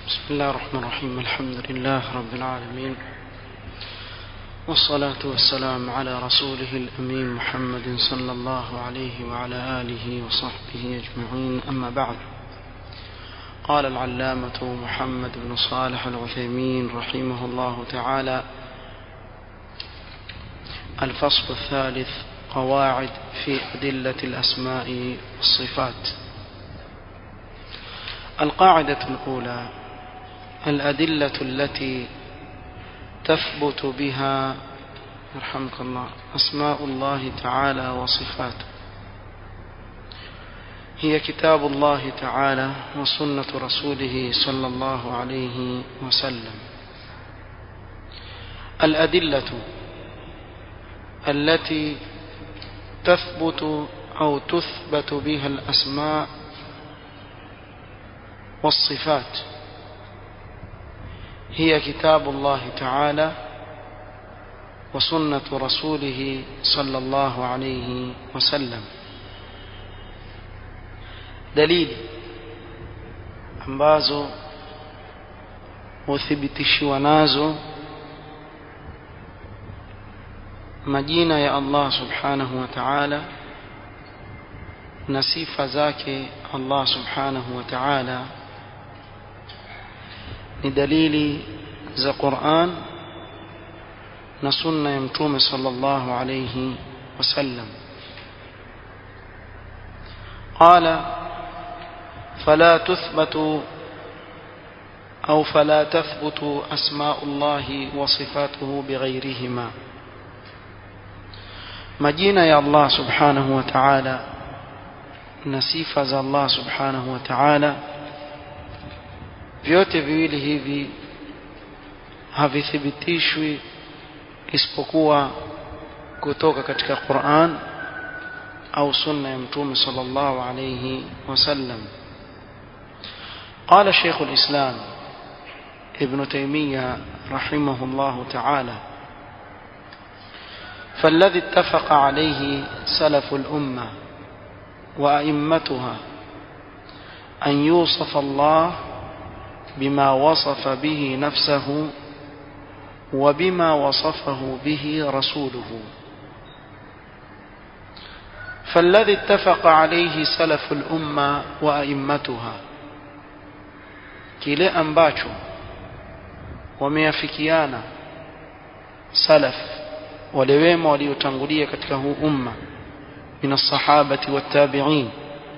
بسم الله الرحمن الرحيم الحمد لله رب العالمين والصلاة والسلام على رسوله الأمين محمد صلى الله عليه وعلى آله وصحبه أجمعين أما بعد قال العلامة محمد بن صالح العثيمين رحمه الله تعالى الفصل الثالث قواعد في أدلة الأسماء والصفات القاعدة الأولى الأدلة التي تثبت بها يرحمك الله أسماء الله تعالى وصفاته هي كتاب الله تعالى وسنة رسوله صلى الله عليه وسلم الأدلة التي تثبت أو تثبت بها الأسماء والصفات هي كتاب الله تعالى وسنة رسوله صلى الله عليه وسلم dalili ambazo huthibitishiwa nazo majina ya Allah subhanahu wa ta'ala na sifa zake Allah subhanahu wa ta'ala ni dalili za Qur'an na sunna ya mtume sallallahu alayhi wasallam قال فلا تثبت أو فلا تثبت أسماء الله وصفاته بغيرهما majina ya Allah subhanahu wa ta'ala na sifa za Allah subhanahu wa ta'ala vyote viwili hivi havithibitishwi isipokuwa kutoka katika Qur'an au sunna ya mtume sallallahu alayhi wasallam قال شيخ الإسلام ابن تيمية رحمه الله تعالى فالذي اتفق عليه سلف الأمة وأئمتها أن يوصف الله بما وصف به نفسه وبما وصفه به رسوله فالذي اتفق عليه سلف الأمة وأئمتها kile ambacho wameafikiana salaf wale wema waliotangulia katika huu umma min as-sahabati wat-tabi'in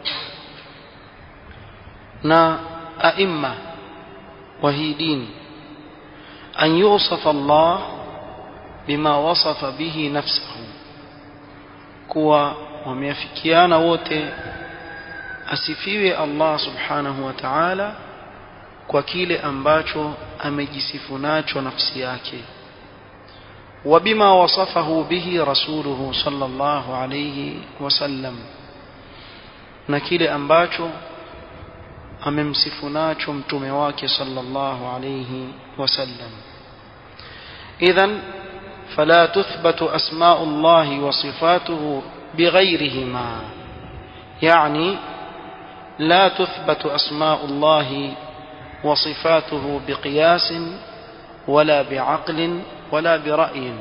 na aimma wa hii dini an yusafa Allah bima wasafa bihi nafsuhu kuwa wameafikiana wote asifiwe Allah subhanahu wa ta'ala kwa kile ambacho amejisifu nacho nafsi yake وبما وصفه به رسوله صلى الله عليه وسلم na kile ambacho amemsifu nacho mtume wake sallallahu alayhi wasallam idhan fala tuthbatu asma'u Allah wa sifatuhu bighayrihima yani la tuthbatu asma'u Allah wa sifatuhu biqiyas wala bi'aqlin wala bira'yin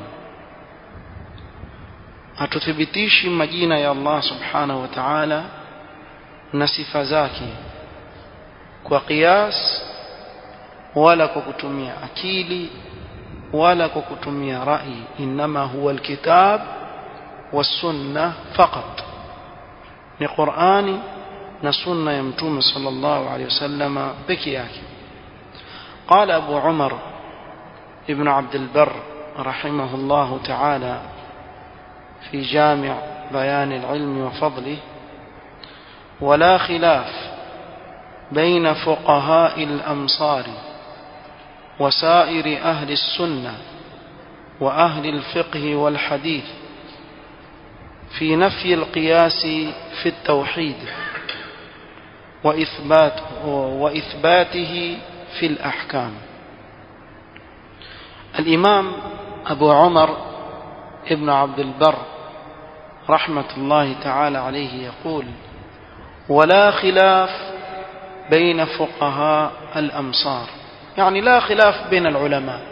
hatuthibitishi majina ya Allah subhanahu wa ta'ala na sifa zake kwa qiyas wala kwa kutumia akili wala kwa kutumia rai inma huwa alkitab والسنه فقط ni Qur'ani na sunna ya mtume sallallahu alayhi wasallam peke yake قال ابو عمر ابن عبد البر رحمه الله تعالى في جامع بيان العلم وفضله ولا خلاف بين فقهاء الأمصار وسائر أهل السنة وأهل الفقه والحديث في نفي القياس في التوحيد وإثبات وإثباته في الأحكام الإمام أبو عمر ابن عبد البر رحمة الله تعالى عليه يقول ولا خلاف بين فقهاء الأمصار يعني لا خلاف بين العلماء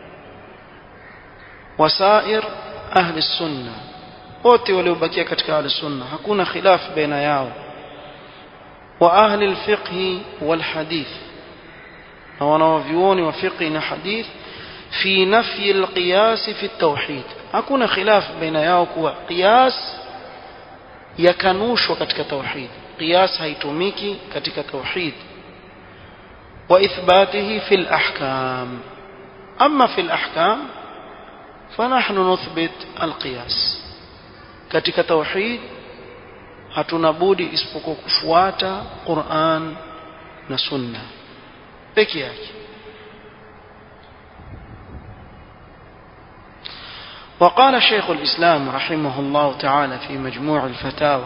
وسائر أهل السنة wote waliobakia katika ahli sunna hakuna khilaf baina yao wa ahli alfiqh walhadith na wanaovyuoni wa fiqh na hadith fi nafyi alqiyas fi at-tauhid hakuna khilaf baina yao kuwa qiyas yakanushwa katika tauhid qiyas haitumiki katika tauhid wa ithbatihi fi al-ahkam amma fi al-ahkam فنحن نثبت القياس katika tauhid hatuna budi isipokuwa kufuata Qur'an na Sunna peke yake وقال شيخ الإسلام رحمه الله تعالى في مجموع الفتاوى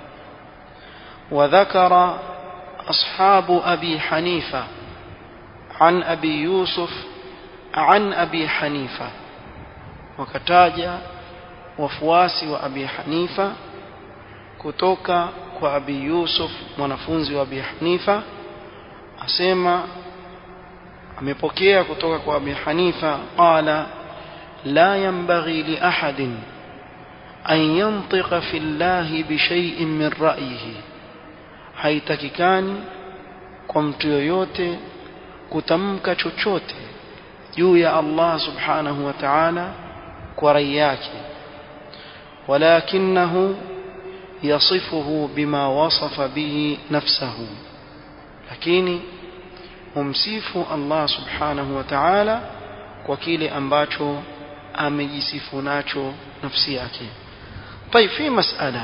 وذكر أصحاب أبي حنيفة عن أبي يوسف عن أبي حنيفة وكتاجا wafuasi wa Abi Hanifa kutoka kwa Abi Yusuf mwanafunzi wa Abi Hanifa asema amepokea kutoka kwa Abi Hanifa qala la yanbaghi li ahadin an yantiqa fi Allah bi shay'in min ra'yihi haitakikani kwa mtu yoyote kutamka chochote juu ya Allah subhanahu wa ta'ala kwa rai yake ولكنه يصفه بما وصف به نفسه lakini humsifu Allah subhanahu wa ta'ala kwa kile ambacho amejisifu nacho nafsi yake طيب في مسألة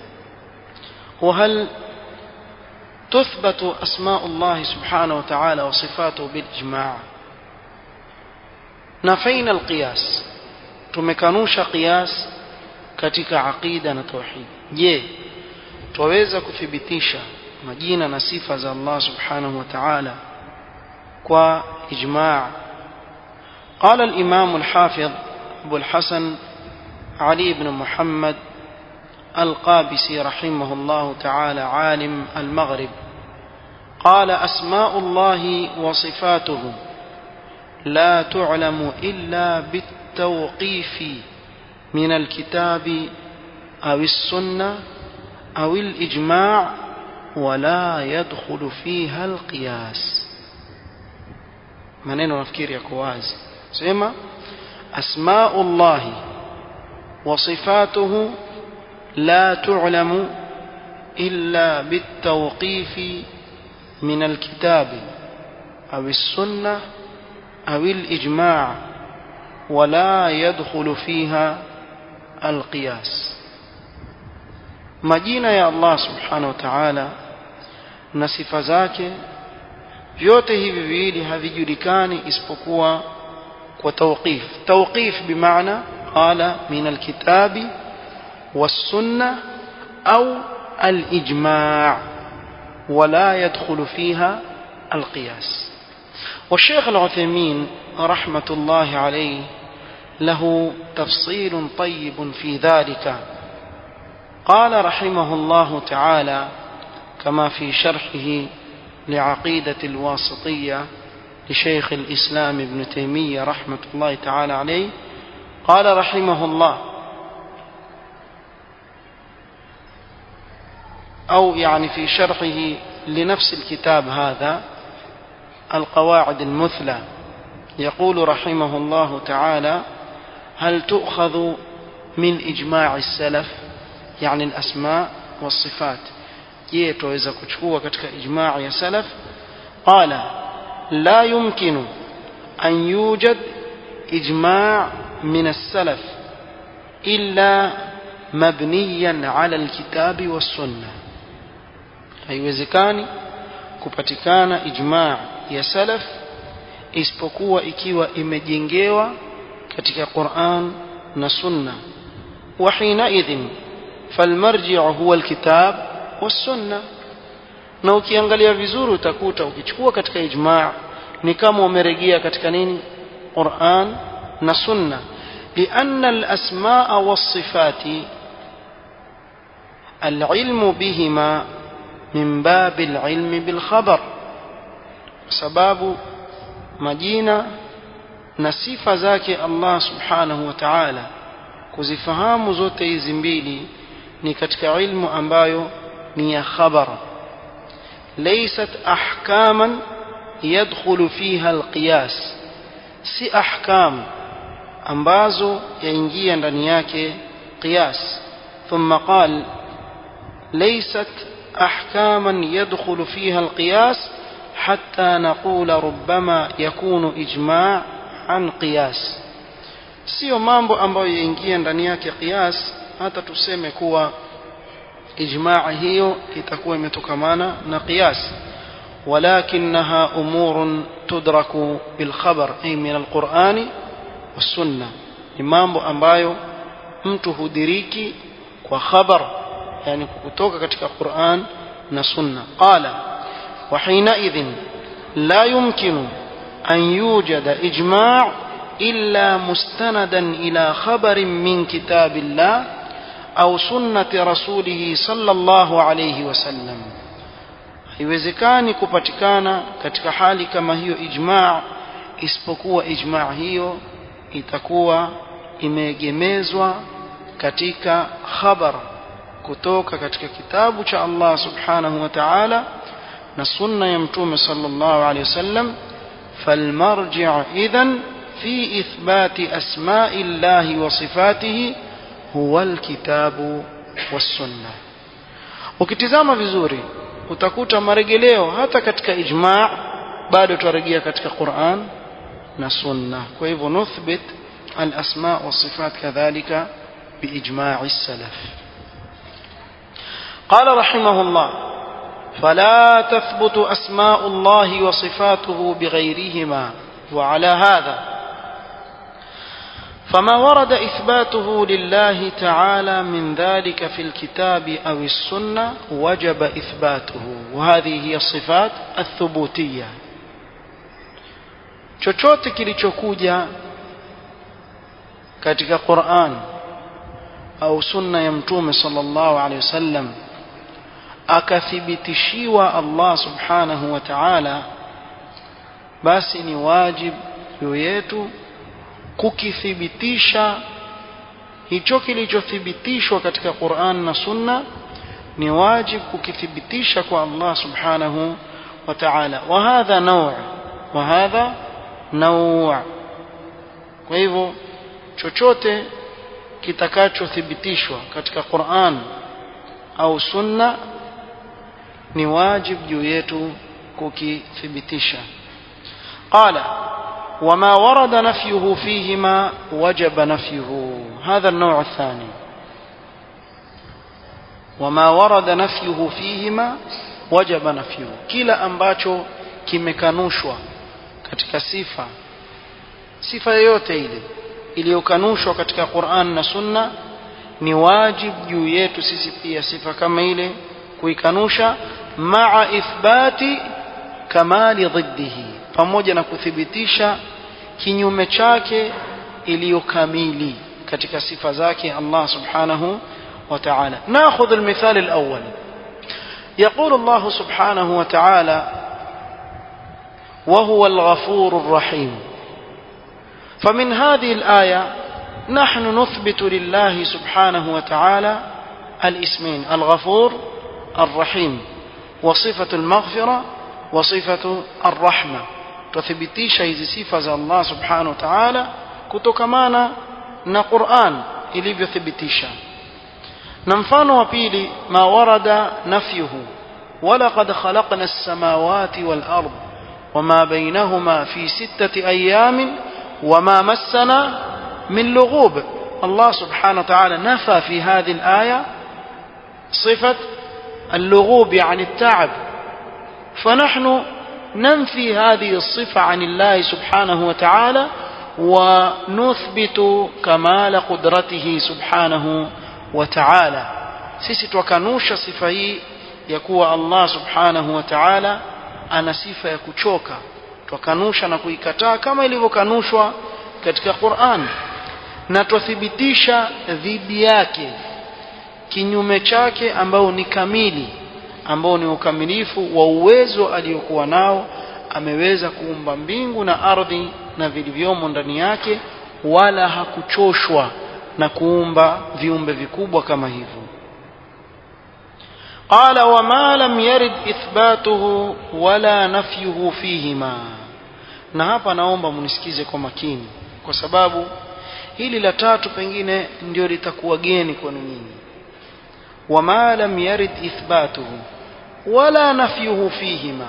وهل تثبت أسماء الله سبحانه وتعالى وصفاته بالإجماع نفينا القياس تمكنوش قياس katika aqida na tauhid je twaweza kuthibitisha majina na sifa za Allah subhanahu wa ta'ala kwa ijma' قال الإمام الحافظ أبو الحسن علي بن محمد القابسي رحمه الله تعالى عالم المغرب قال أسماء الله وصفاته لا تعلم إلا بالتوقيف من الكتاب أو السنة أو الإجماع ولا يدخل فيها القياس maneno nafikiri yako wazi sema asmau llahi wa sifatuhu la tu'lamu illa bitawqifi min alkitabi au السنة أو الإجماع ولا يدخل فيها القياس majina ya Allah subhanahu wa ta'ala na sifa zake vyote hivi viwili havijulikani isipokuwa kwa tawqif tawqif bimaana qala min alkitabi والسنة أو الإجماع ولا يدخل فيها القياس والشيخ العثيمين رحمة الله عليه له تفصيل طيب في ذلك قال رحمه الله تعالى كما في شرحه لعقيدة الواسطية لشيخ الإسلام ابن تيمية رحمة الله تعالى عليه قال رحمه الله أو يعني في شرحه لنفس الكتاب هذا القواعد المثلى يقول رحمه الله تعالى هل تؤخذ من إجماع السلف يعني الأسماء والصفات je tuweza kuchukua katika ijmaa ya salaf qala la yumkinu an yujad ijmaa min as-salaf illa mabniyan ala al-kitabi was-sunnah haiwezekani kupatikana ijmaa ya salaf isipokuwa ikiwa imejengewa katika Qur'an na Sunna wa hina idhin falmarji'u huwa alkitab was-sunna na ukiangalia vizuri utakuta ukichukua katika ijmaa ni kama umerejea katika nini Qur'an na Sunna لأن الأسماء والصفات العلم بهما من باب العلم بالخبر sababu majina na sifa zake Allah subhanahu wa ta'ala kuzifahamu zote hizi mbili ni katika ilmu ambayo ni ya khabar laysat ahkaman yadkhulu fiha alqiyas si ahkam ambazo yaingia ndani yake qiyas thumma qal laysat ahkaman yadkhulu fiha alqiyas حتى نقول ربما يكون إجماع عن قياس sio mambo ambayo yaingia ndani yake qiyas hata tuseme kuwa ijmaa hiyo itakuwa imetokamana na qiyas walakinaha umurun tudraku bilkhabar ay min alqurani wassunna ni mambo ambayo mtu hudiriki kwa khabar yani kutoka katika quran na sunna qala وحينئذ لا يمكن أن يوجد إجماع إلا مستندا إلى خبر من كتاب الله أو سنة رسوله صلى الله عليه وسلم haiwezekani kupatikana katika hali kama hiyo ijmaa isipokuwa ijmaa hiyo itakuwa imeegemezwa katika khabar kutoka katika kitabu cha Allah subhanahu wa ta'ala na sunna ya mtume sallallahu alaihi wasallam falmarji' idhan fi ithbati asma'i llahi wa sifatihi huwa alkitabu wassunna ukitizama vizuri utakuta maregeleo hata katika ijma' bado tuarejea katika Qur'an na sunna kwa hivyo nuthbit al-asma' wa sifat kadhalika biijma' as-salaf قال رحمه الله فلا تثبت أسماء الله وصفاته بغيرهما وعلى هذا فما ورد إثباته لله تعالى من ذلك في الكتاب أو السنة وجب إثباته وهذه هي الصفات الثبوتية chochote kilichokuja katika Qur'an au sunna ya mtume sallallahu alaihi wasallam akathibitishiwa Allah subhanahu wa ta'ala basi ni wajib juu yetu kukithibitisha hicho kilichothibitishwa katika Qur'an na Sunna ni wajib kukithibitisha kwa Allah subhanahu wa ta'ala wa hadha naw' wa hadha naw' kwa hivyo chochote kitakachothibitishwa katika Qur'an au Sunna ni wajib juu yetu kukithibitisha qala وما ورد نفيه فيهما وجب نفيه هذا النوع الثاني وما ورد نفيه فيهما وجب نفيه kila ambacho kimekanushwa katika sifa sifa yoyote ile iliyokanushwa katika Qur'an na Sunna ni wajib juu yetu sisi pia sifa kama ile kuikanusha maa ithbati kamali dhiddihi pamoja na kuthibitisha kinyume chake iliyokamili katika sifa zake Allah subhanahu wa ta'ala ناخذ المثال الأول يقول الله سبحانه وتعالى وهو الغفور الرحيم فمن هذه الآية نحن نثبت لله سبحانه وتعالى الاسمين الغفور الرحيم وصفة المغفرة وصفة الرحمة tuthibitisha hizi sifa za Allah subhanahu wa ta'ala kutokamana na Qur'an ilivyothibitisha na mfano wa pili ma warada nafyuhu walaqad khalaqna as-samawati wal ard wama bainahuma fi sittati ayamin wama massana min lughub Allah subhanahu wa ta'ala nafa fi hadhihi al-aya صفة اللغوب عن التعب فنحن ننفي هذه الصفة عن الله سبحانه وتعالى ونثبت كمال قدرته سبحانه وتعالى sisi twakanusha sifa hii ya kuwa Allah subhanahu wa ta'ala ana sifa ya kuchoka twakanusha na kuikataa kama ilivyokanushwa katika Qur'an na twathibitisha dhidi yake kinyume chake ambao ni kamili ambao ni ukamilifu wa uwezo aliokuwa nao ameweza kuumba mbingu na ardhi na vilivyomo ndani yake wala hakuchoshwa na kuumba viumbe vikubwa kama hivyo قال وما لم يرد إثباته ولا نفيه فيهما na hapa naomba mnisikize kwa makini kwa sababu hili la tatu pengine ndio litakuwa geni kwenu nyinyi wama lam yarid ithbatuhu wala nafyuhu fihima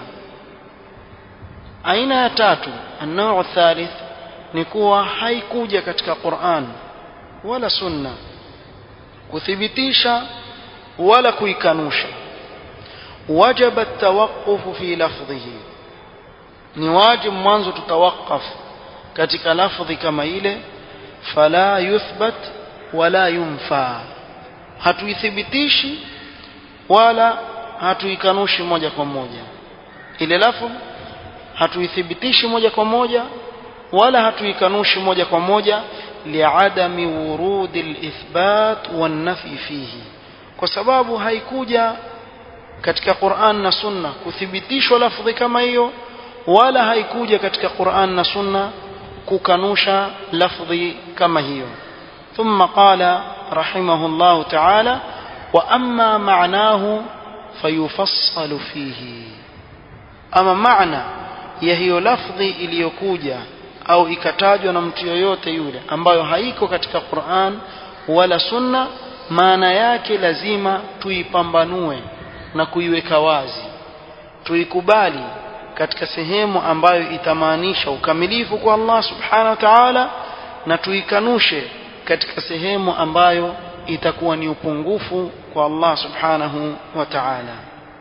aina ya tatu annau thalith ni kuwa haikuja katika Qur'an wala sunna kuthibitisha wala kuikanusha wajaba at-tawaqquf fi lafdhihi ni wajibu mwanzo tutawakaf katika lafdhi kama ile fala yuthbat wala yunfa hatuithibitishi wala hatuikanushi moja kwa moja ile lafdhi hatuithibitishi moja kwa moja wala hatuikanushi moja kwa moja liadami wurudi alithbat wan-nafi fihi kwa sababu haikuja katika Qur'an na Sunna kuthibitishwa lafdhi kama hiyo wala haikuja katika Qur'an na Sunna kukanusha lafdhi kama hiyo thumma qala rahimahullah ta'ala wa amma ma'nahu fayufassalu fihi ama maana ya hiyo lafdhi iliyokuja au ikatajwa na mtu yoyote yule ambayo haiko katika Qur'an wala Sunna maana yake lazima tuipambanue na kuiweka wazi tuikubali katika sehemu ambayo itamaanisha ukamilifu kwa Allah subhanahu wa ta'ala na tuikanushe katika sehemu ambayo itakuwa ni upungufu kwa Allah subhanahu wa ta'ala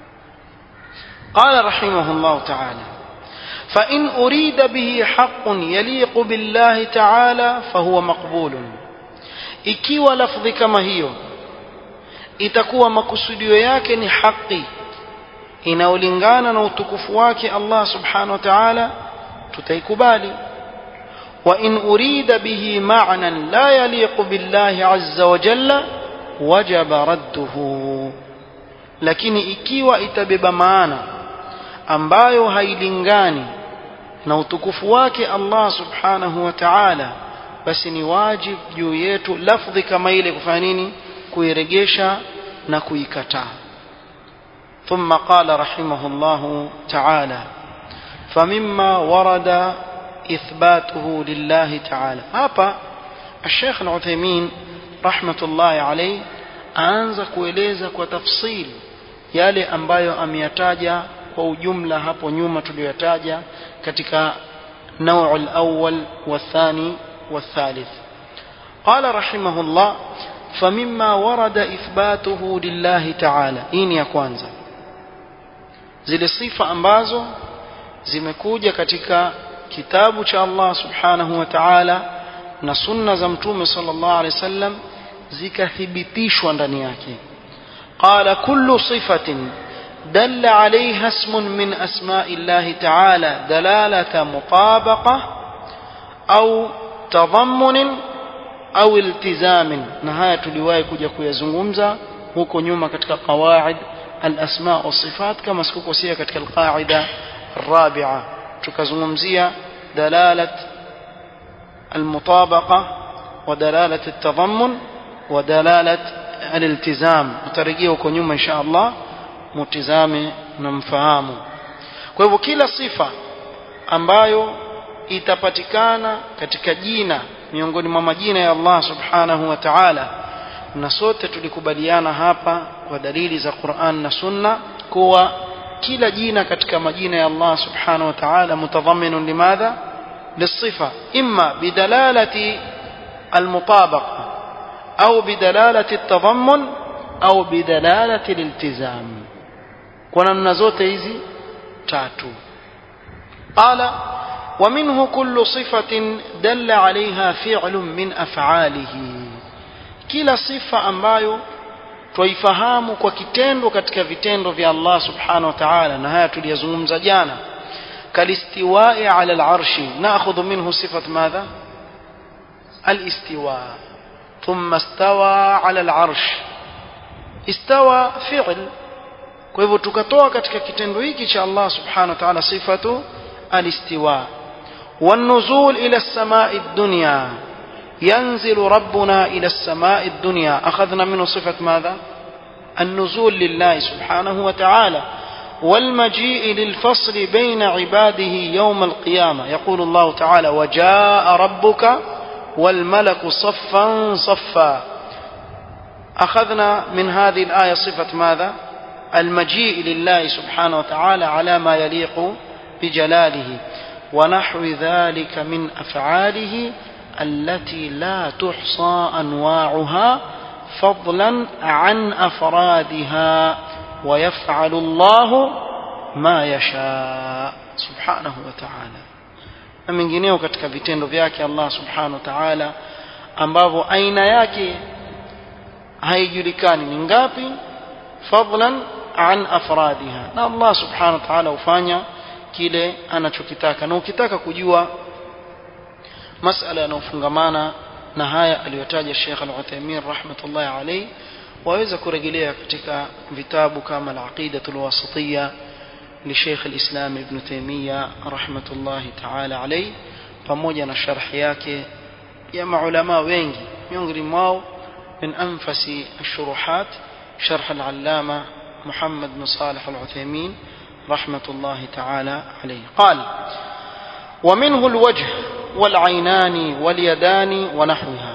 قال رحمه الله تعالى فإن أريد به حق يليق بالله تعالى فهو مقبول ikiwa lafdhi kama hiyo itakuwa makusudio yake ni haki inaolingana na utukufu wake Allah subhanahu wa ta'ala tutaikubali wa in urida bihi ma'nan la yaliqu billahi azza wa jalla wajaba radduhu lakini ikiwa itabeba maana ambayo hailingani na utukufu wake Allah subhanahu wa ta'ala basi ni wajib juu yetu lafdhi kama ile kufanya nini kuiregesha na kuikataa ثم قال رحمه الله تعالى فمما ورد إثباته لله تعالى hapa الشيخ العثيمين رحمة الله عليه aanza kueleza kwa tafsil yale ambayo ameyataja kwa ujumla hapo nyuma tuliyotaja katika نوع الأول والثاني والثالث قال رحمه الله فمما ورد إثباته لله تعالى إن يا kwanza zile sifa ambazo zimekuja katika kitabu cha Allah subhanahu wa ta'ala na sunna za mtume sallallahu alaihi wasallam zikathibitishwa ndani yake qala kullu sifatin دل عليها اسم من أسماء الله تعالى دلالة مطابقة أو تضمن أو التزام نهاية لواي كجا كيزungumza huko nyuma katika qawaid الأسماء والصفات كما سكوكوسيا katika القاعدة الرابعة tukazungumzia دلالة المطابقة ودلالة التضمن ودلالة الالتزام utarejea huko nyuma insha Allah mutizame na mfahamu kwa hivyo kila sifa ambayo itapatikana katika jina miongoni mwa majina ya Allah subhanahu wa ta'ala na sote tulikubaliana hapa kwa dalili za Qur'an na Sunna kuwa kila jina katika majina ya Allah subhanahu wa ta'ala mutadhammin limadha للصفة إما بدلالة المطابقة أو بدلالة التضمن أو بدلالة الالتزام kwa namna zote hizi tatu qala wa minhu kullu sifatin dalla alaiha fi'lun min af'alihi kila sifa ambayo twaifahamu kwa kitendo katika vitendo vya Allah subhanahu wa ta'ala na haya tuliyazungumza jana kalistiwa'i ala al-arshi na'khudhu minhu sifat madha al-istiwa thumma istawa ala al-arsh istawa fi'l kwa hivyo tukatoa katika kitendo hiki cha Allah subhanahu wa ta'ala sifatu الاستواء والنزول إلى السماء الدنيا ينزل ربنا إلى السماء الدنيا أخذنا منه صفة ماذا النزول لله سبحانه وتعالى والمجيء للفصل بين عباده يوم القيامة يقول الله تعالى وجاء ربك والملك صفا صفا أخذنا من هذه الآية صفة ماذا المجيء لله سبحانه وتعالى على ما يليق بجلاله ونحو ذلك من أفعاله التي لا تحصى أنواعها فضلا عن أفرادها ويفعل الله ما يشاء سبحانه وتعالى na mengineo katika vitendo vyake Allah subhanahu wa ta'ala ambavyo aina yake haijulikani ni ngapi fadlan an afradiha na Allah subhanahu wa ta'ala hufanya kile anachokitaka na ukitaka kujua masala yanayofungamana na haya aliyotaja Sheikh Al-Uthaymeen rahmatullahi alayhi waweza kurejelea katika vitabu kama Al-Aqidatul Wasitiyya لشيخ الإسلام ابن تيمية رحمة الله تعالى عليه pamoja na sharhi yake ya maulama wengi miongoni mwao من أنفس الشروحات شرح العلامة محمد بن صالح العثيمين رحمة الله تعالى عليه قال ومنه الوجه والعينان واليدان ونحوها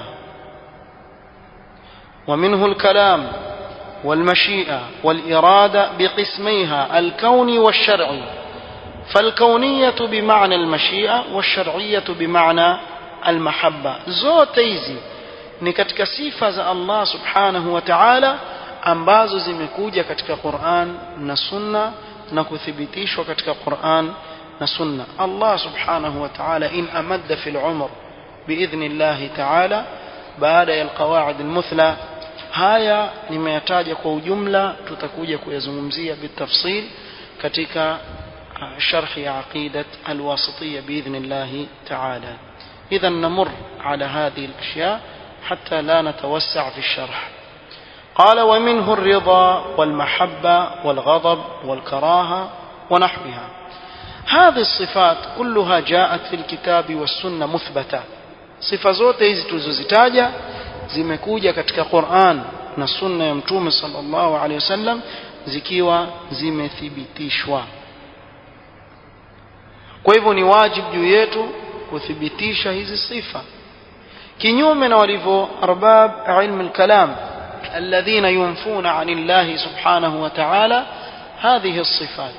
ومنه الكلام والمشيئة والإرادة بقسميها الكوني والشرعي فالكونية بمعنى المشيئة والشرعية بمعنى المحبة زوتيزي ni katika sifa za Allah subhanahu wa ta'ala ambazo zimekuja katika Qur'an na Sunna na kuthibitishwa katika Qur'an na Sunna Allah subhanahu wa ta'ala in amadda fil umr biidhni Allah ta'ala baada ya alqawaid almuthla haya nimeyataja kwa ujumla tutakuja kuyazungumzia bitafsil katika sharh ya aqidat alwasitiyya biidhni Allah ta'ala idhan namur ala hadhihi alashya حتى لا نتوسع في الشرح قال ومنه الرضا والمحبة والغضب والكراهة ونحوها هذه الصفات كلها جاءت في الكتاب والسنة مثبتة صفة zote hizi tulizozitaja zimekuja katika Qur'an na sunna ya mtume sallallahu alaihi wasallam zikiwa zimethibitishwa kwa hivyo ni wajibu juu yetu kuthibitisha hizi sifa kinyume na walivyo arbab ilmu al-kalam alladhina yunfuna an Allah subhanahu wa ta'ala hadhihi as-sifat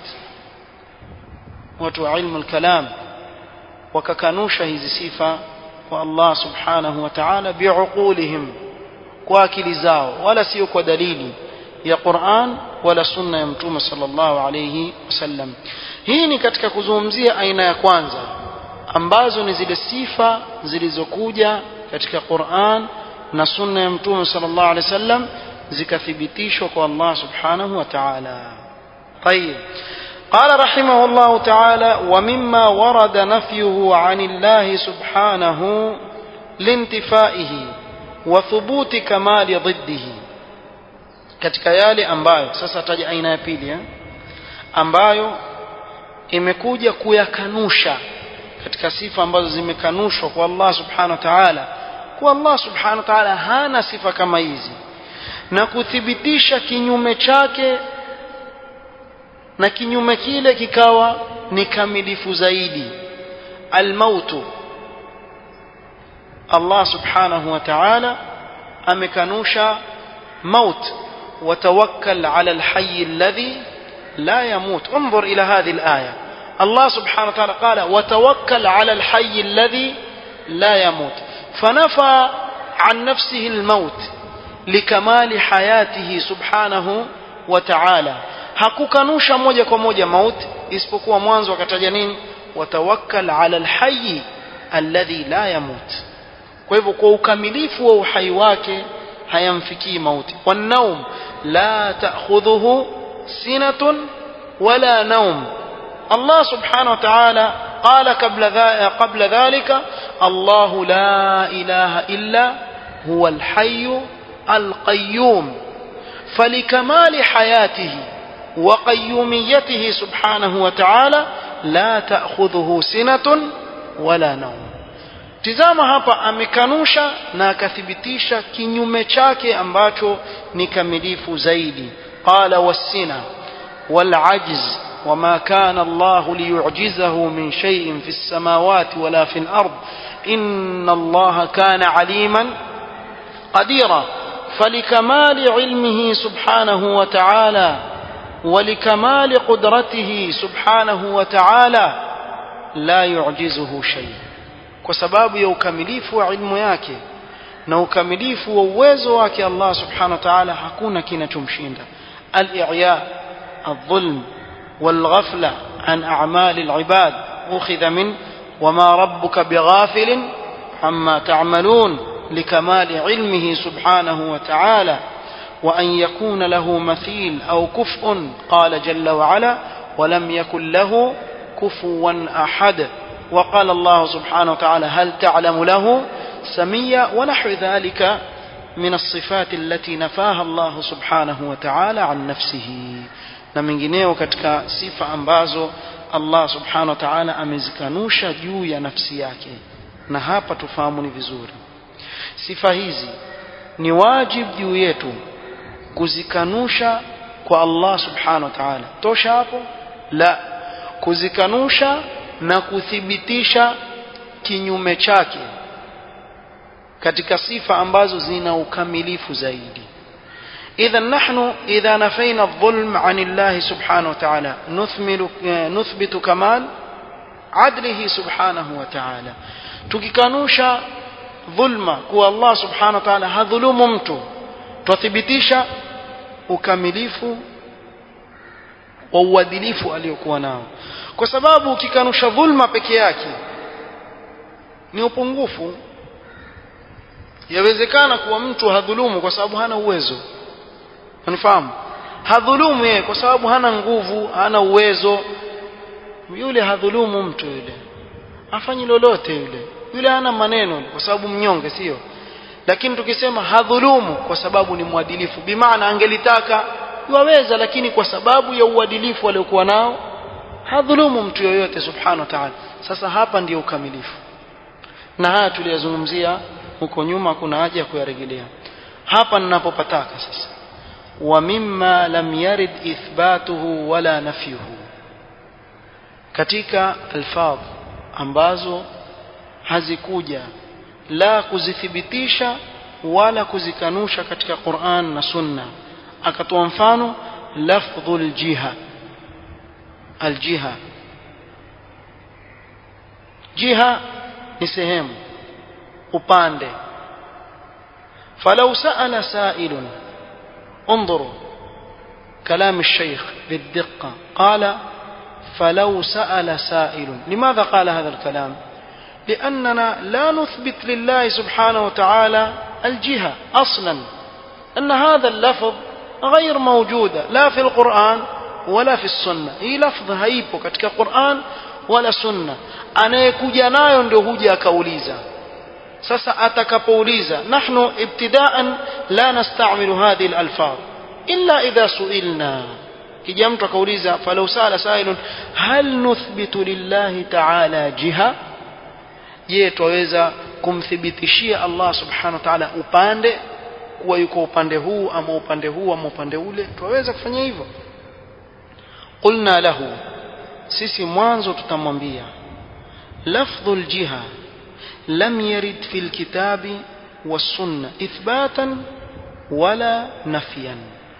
watu wa ilmu al-kalam wakakanusha hizi sifa kwa Allah subhanahu wa ta'ala biuqulihim kwa akili zao wala sio kwa dalili ya Qur'an wala sunna ya mtume sallallahu alayhi wasallam hii ni katika kuzungumzia aina ya kwanza ambazo ni zile sifa zilizokuja katika Qur'an na sunna ya mtume sallallahu alaihi wasallam zikathibitishwa kwa Allah subhanahu wa ta'ala. طيب قال رحمه الله تعالى ومما ورد نفيه عن الله سبحانه لانتفائه وثبوت كمال ضده katika yale ambayo sasa taja aina ya pili eh? ambayo imekuja kuyakanusha katika sifa ambazo zimekanushwa kwa Allah subhanahu wa ta'ala kwa Allah subhanahu wa ta'ala hana sifa kama hizi na kuthibitisha kinyume chake na kinyume kile kikawa ni kamilifu zaidi almautu Allah subhanahu wa ta'ala amekanusha maut وتوكل على الحي الذي لا يموت انظر إلى هذه الآية الله سبحانه وتعالى قال وتوكل على الحي الذي لا يموت فنفى عن نفسه الموت لكمال حياته سبحانه وتعالى hakukanusha moja kwa moja mauti isipokuwa mwanzo akataja nini watawakkal ala alhayy alladhi la yamut kwa hivyo kwa ukamilifu wa uhai wake hayamfikii mauti wanaum la ta'khudhuhu sinatun wala naum الله سبحانه وتعالى قال قبل قبل ذلك الله لا إله إلا هو الحي القيوم فلكمال حياته وقيوميته سبحانه وتعالى لا تأخذه سنة ولا نوم tizama hapa amekanusha na akathibitisha kinyume chake ambacho ni kamilifu zaidi qala wassina والعجز وما كان الله ليعجزه من شيء في السماوات ولا في الأرض إن الله كان عليما قديرا فلكمال علمه سبحانه وتعالى ولكمال قدرته سبحانه وتعالى لا يعجزه شيء kwa sababu ya ukamilifu wa ilmu yake na ukamilifu wa uwezo wake Allah subhanahu wa ta'ala hakuna kinachomshinda al-i'ya الظلم والغفلة عن أعمال العباد أخذ من وما ربك بغافل عما تعملون لكمال علمه سبحانه وتعالى وأن يكون له مثيل أو كفء قال جل وعلا ولم يكن له كفوا أحد وقال الله سبحانه وتعالى هل تعلم له سميا ونحو ذلك من الصفات التي نفاها الله سبحانه وتعالى عن نفسه na mengineo katika sifa ambazo Allah subhanahu wa ta'ala amezikanusha juu ya nafsi yake na hapa tufahamu ni vizuri sifa hizi ni wajibu juu yetu kuzikanusha kwa Allah subhanahu wa ta'ala tosha hapo la kuzikanusha na kuthibitisha kinyume chake katika sifa ambazo zina ukamilifu zaidi إذا نحن إذا نفينا الظلم عن الله سبحانه وتعالى نثمل نثبت كمال عدله سبحانه وتعالى tukikanusha dhulma kuwa Allah subhanahu wa ta'ala hadhulumu mtu twathibitisha ukamilifu wa uadilifu aliyokuwa nao kwa sababu ukikanusha dhulma peke yake ni upungufu yawezekana kuwa mtu hadhulumu kwa sababu hana uwezo unifahamu hadhulumu yeye kwa sababu hana nguvu hana uwezo yule hadhulumu mtu yule afanyi lolote yule yule hana maneno kwa sababu mnyonge sio lakini tukisema hadhulumu kwa sababu ni mwadilifu bimaana angelitaka waweza lakini kwa sababu ya uadilifu aliokuwa nao hadhulumu mtu yoyote subhanahu wa ta'ala sasa hapa ndiyo ukamilifu na haya tuliyazungumzia huko nyuma kuna haja ya kuyarejelea hapa ninapopataka sasa ومما لم يرد إثباته ولا نفيه katika alfadh ambazo hazikuja la kuzithibitisha wala kuzikanusha katika Qur'an na Sunna akatoa mfano lafdhul jiha aljiha jiha ni sehemu upande falau sa'ala sa'ilun انظروا كلام الشيخ بالدقة قال فلو سأل سائل لماذا قال هذا الكلام لأننا لا نثبت لله سبحانه وتعالى الجهة أصلا أن هذا اللفظ غير موجود لا في القرآن ولا في السنة هي لفظ هيبو كتك قرآن ولا سنة anayekuja nayo ndio huja akauliza sasa atakapouliza nahnu ibtidaan la nastamilu hadhihi alalfaz illa idha suilna kija mtu akauliza falau sala sailun hal nuthbitu lillahi ta'ala jiha je twaweza kumthibitishia Allah subhanahu wa ta'ala upande kuwa yuko upande huu ama upande huu ama upande ule twaweza kufanya hivyo qulna lahu sisi mwanzo tutamwambia lafdhul jiha لم يرد في الكتاب والسنة إثباتا ولا نفيا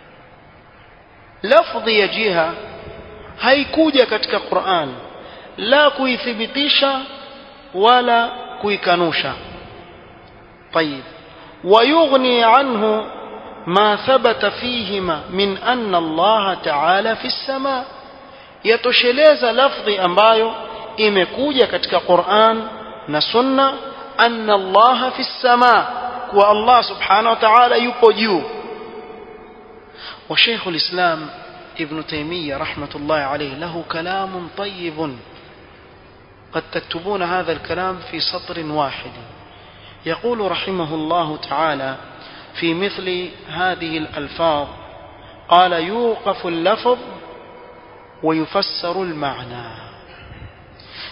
لفظ يجيها haikuja katika Qur'an la kuithibitisha wala kuikanusha طيب ويغني عنه ما ثبت فيهما من أن الله تعالى في السماء yatosheleza lafdhi ambayo imekuja katika Qur'an na sunna anna Allah fi sama kwa Allah subhanahu wa ta'ala yupo juu wa Sheikh al-Islam Ibn Taymiyyah rahmatullah alayhi lahu kalam طيب قد تكتبون هذا الكلام في سطر واحد يقول رحمه الله تعالى في مثل هذه الألفاظ قال يوقف اللفظ ويفسر المعنى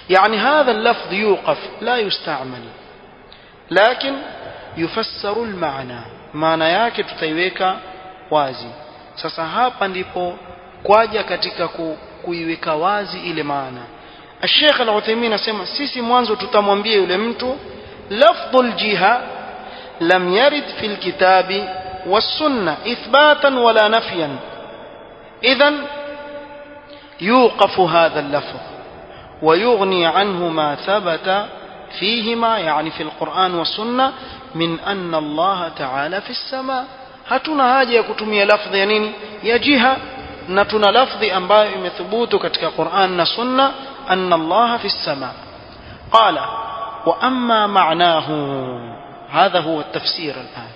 يعني هذا اللفظ يوقف لا يستعمل لكن يفسر المعنى maana yake tutaiweka wazi sasa hapa ndipo kwaja katika ku, kuiweka wazi ile maana Sheikh Al-Uthaymeen asema sisi mwanzo tutamwambia yule mtu lafdhul jiha lam yarid fil kitabi was-sunnah ithbatan wala nafyan idhan يوقف هذا اللفظ ويغني عنه ما ثبت فيهما يعني في القرآن والسنة من أن الله تعالى في السماء hatuna haja ya kutumia lafdhi ya nini ya jiha na tuna lafdhi ambayo imethubutu katika Qur'an na Sunna anna Allah fi as-sama qala wa amma ma'nahu hadha huwa at-tafsir al-an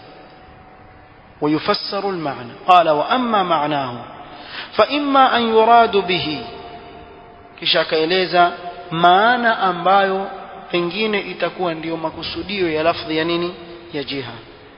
ويفسر المعنى قال وأما معناه فإما أن يراد به kisha akaeleza maana ambayo pengine itakuwa ndiyo makusudio ya lafdhi ya nini ya jiha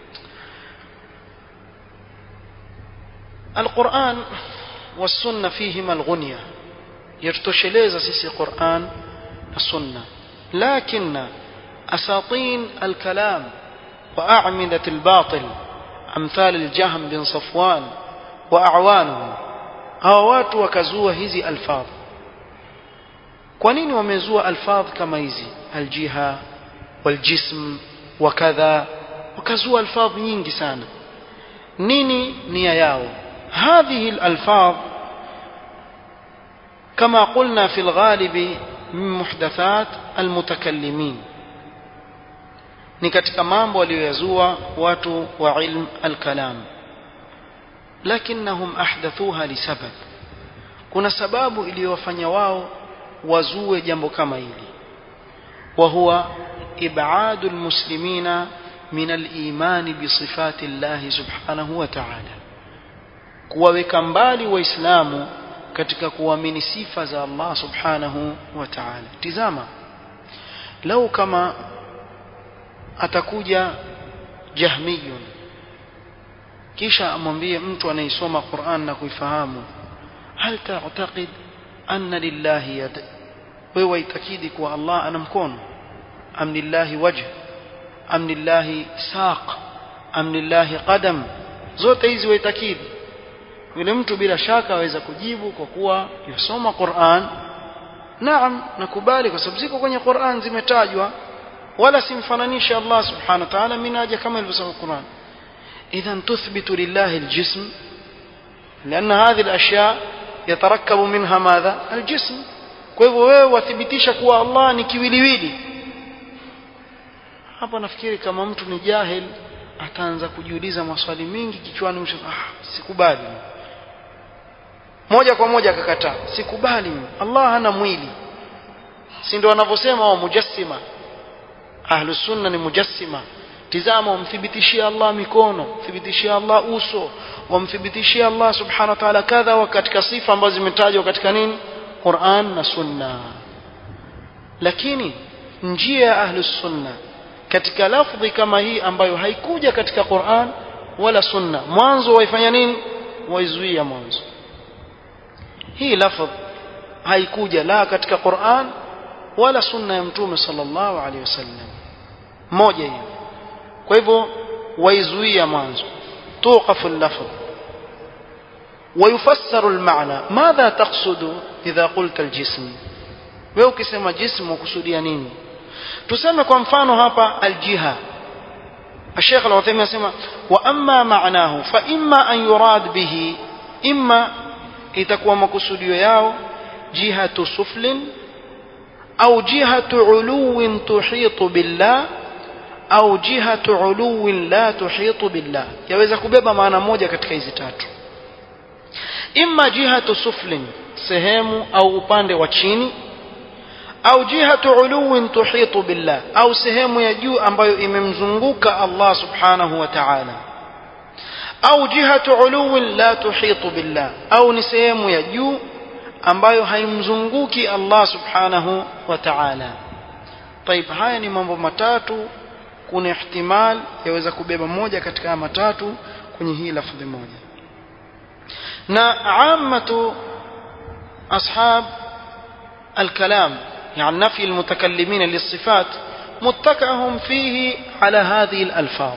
القرآن والسنة فيهما الغنية يرتشليز سيسي قرآن السنة لكن أساطين الكلام وأعمدة الباطل أمثال الجهم بن صفوان وأعوانه هوات وكزوة هذه ألفاظ kwanini wamezua alfadh kama hizi aljiha waljism wakadha wakazua alfadh nyingi sana nini nia yao هذه الألفاظ كما قلنا في الغالب من محدثات المتكلمين ni katika mambo walioyazua watu wa ilm alkalam lakinnahum ahdathuha lisabab kuna sababu iliyowafanya wao wazue jambo kama hili wa huwa ibadu almuslimina min aliman bisifati llahi subhanahu wa ta'ala kuwaweka mbali waislamu katika kuamini sifa za Allah subhanahu wa ta'ala tizama lau kama atakuja jahmiyun kisha amwambie mtu anayesoma Qur'an na kuifahamu hal ta'taqid anna lillahi yad wewe waitakidi kuwa Allah ana mkono am lillahi wajh am lillahi saq am lillahi qadam zote hizi waitakidi yule mtu bila shaka aweza kujibu kwa kuwa yasoma Qur'an naam nakubali kwa sababu ziko kwenye Qur'an zimetajwa wala simfananisha Allah subhanahu wa ta'ala minaja kama ilivyosema Qur'an idhan tuthbitu lillahi aljism لأن هذه الأشياء يتركب منها ماذا الجسم kwa hivyo wewe wathibitisha kuwa Allah ni kiwiliwili hapa nafikiri kama mtu ni jahil ataanza kujiuliza maswali mingi kichwani msho ah sikubali moja kwa moja akakataa sikubali Allah hana mwili si ndio wanavyosema wa mujassima ahlus sunna ni mujassima tizama wamthibitishia Allah mikono thibitishia Allah uso wamthibitishia Allah subhanahu wa ta'ala kadha wa katika sifa ambazo zimetajwa katika nini Qur'an na sunna lakini njia ya ahlus sunna katika lafdhi kama hii ambayo haikuja katika Qur'an wala sunna mwanzo waifanya nini waizuia mwanzo hii lafdh haikuja la katika Qur'an wala sunna ya mtume sallallahu alaihi wasallam moja hiyo kwa hivyo waizuia mwanzo توقف اللفظ ويفسر المعنى ماذا تقصد إذا قلت الجسم wewe ukisema jismu ukusudia nini tuseme kwa mfano hapa aljiha الشيخ العثيمين يسمى وأما معناه فإما أن يراد به إما itakuwa makusudio yao jihatu suflin au jihatu uluwin tuhitu billah au jihatu uluwin la tuhitu billah yaweza kubeba maana moja katika hizi tatu imma jihatu suflin sehemu au upande wa chini au jihatu uluwin tuhitu billah au sehemu ya juu ambayo imemzunguka Allah subhanahu wa ta'ala au jihatu uluwin la tuhitu billah au ni sehemu ya juu ambayo haimzunguki Allah subhanahu wa ta'ala طيب haya ni mambo matatu kuna ihtimal yaweza kubeba moja katika haya matatu kwenye hii lafdhi moja na ammatu ashab الكلام يعني نفي المتكلمين للصفات متكأهم فيه على هذه الألفاظ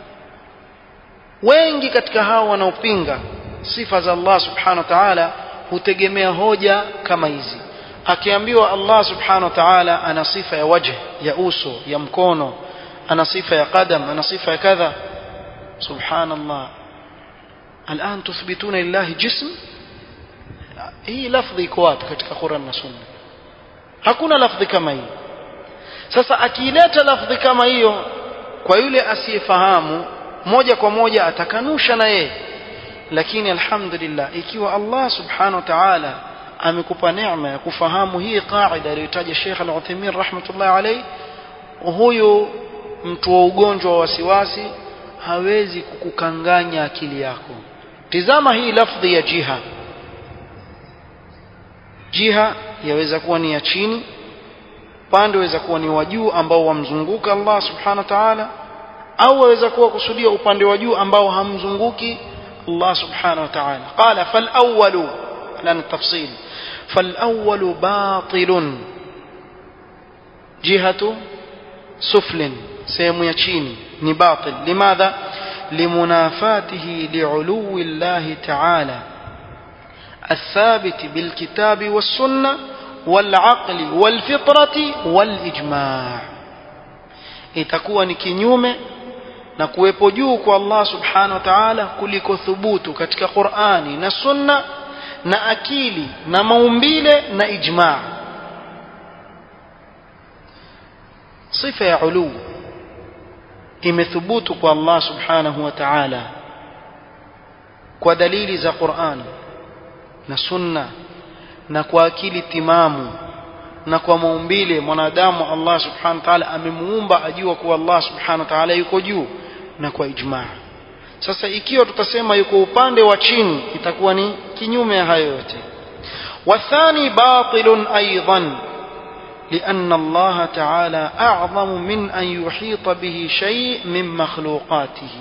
wengi katika hao wanaopinga sifa za Allah subhanahu wa ta'ala hutegemea hoja kama hizi akiambiwa Allah subhanahu wa ta'ala ana sifa ya wajh ya uso ya mkono ana sifa ya qadam ana sifa ya kadha subhanallah الآن تثبتون لله جسم hii lafdhi iko wapi katika Qur'an na Sunna hakuna lafdhi kama hii sasa akileta lafdhi kama hiyo kwa yule asiyefahamu moja kwa moja atakanusha na yeye lakini alhamdulillah ikiwa Allah subhanahu wa ta'ala amekupa neema ya kufahamu hii qaida aliyotaja Sheikh Al-Uthaymeen rahmatullah alayhi huyu mtu wa ugonjwa wa wasiwasi hawezi kukukanganya akili yako tizama hii lafdhi ya jiha jiha yaweza kuwa ni ya chini upande waweza kuwa ni wa juu ambao wamzunguka Allah subhanahu wa ta'ala au waweza kuwa kusudia upande wa juu ambao hamzunguki Allah subhanahu wa ta'ala qala fal awwalu lan tafsil fal awwalu batilun jihatu suflin sehemu ya chini ni batil limadha limunafatihi li'uluwi Allah ta'ala الثابت بالكتاب والسنة والعقل والفطرة والإجماع itakuwa ni kinyume na kuwepo juu kwa Allah subhanahu wa ta'ala kuliko thubutu katika Qur'ani na Sunna na akili na maumbile na ijma' sifa ya ulu imethubutu kwa Allah subhanahu wa ta'ala kwa dalili za Qur'ani na sunna na kwa akili timamu na kwa maumbile mwanadamu Allah subhanahu wa ta'ala amemuumba ajua kuwa Allah subhanahu wa ta'ala yuko juu na kwa ijmaa sasa ikiwa tutasema yuko upande wa chini itakuwa ni kinyume ya hayo yote wathani batilun aidan لأن الله تعالى أعظم من أن يحيط به شيء من مخلوقاته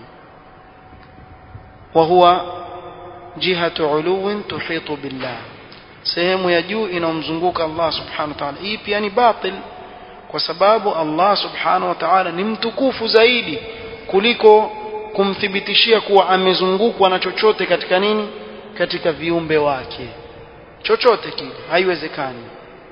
وهو جهة علو تحيط بالله sehemu ya juu inayomzunguka Allah subhanahu wa ta'ala hii pia ni batil kwa sababu Allah subhanahu wa ta'ala ni mtukufu zaidi kuliko kumthibitishia kuwa amezungukwa na chochote katika nini katika viumbe wake chochote kile haiwezekani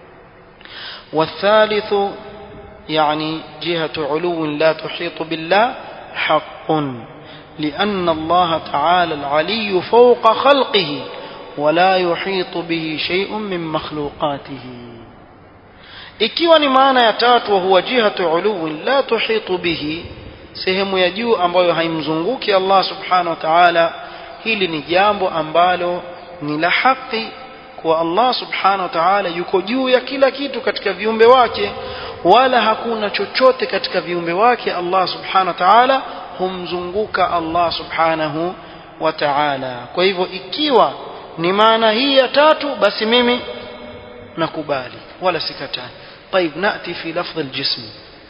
والثالث يعني جهة علو لا تحيط بالله حق لأن الله تعالى العلي فوق خلقه ولا يحيط به شيء من مخلوقاته ikiwa ni maana ya tatu huwa jihatu uluwin la tuhitu bihi sehemu ya juu ambayo haimzunguki Allah subhanahu wa ta'ala hili ni jambo ambalo ni la haki kwa Allah subhanahu wa ta'ala yuko juu ya kila kitu katika viumbe wake wala hakuna chochote katika viumbe wake Allah subhanahu wa ta'ala humzunguka Allah subhanahu wa ta'ala kwa hivyo ikiwa ni maana hii ya tatu basi mimi nakubali wala sikatai طيب ناتي في لفظ الجسم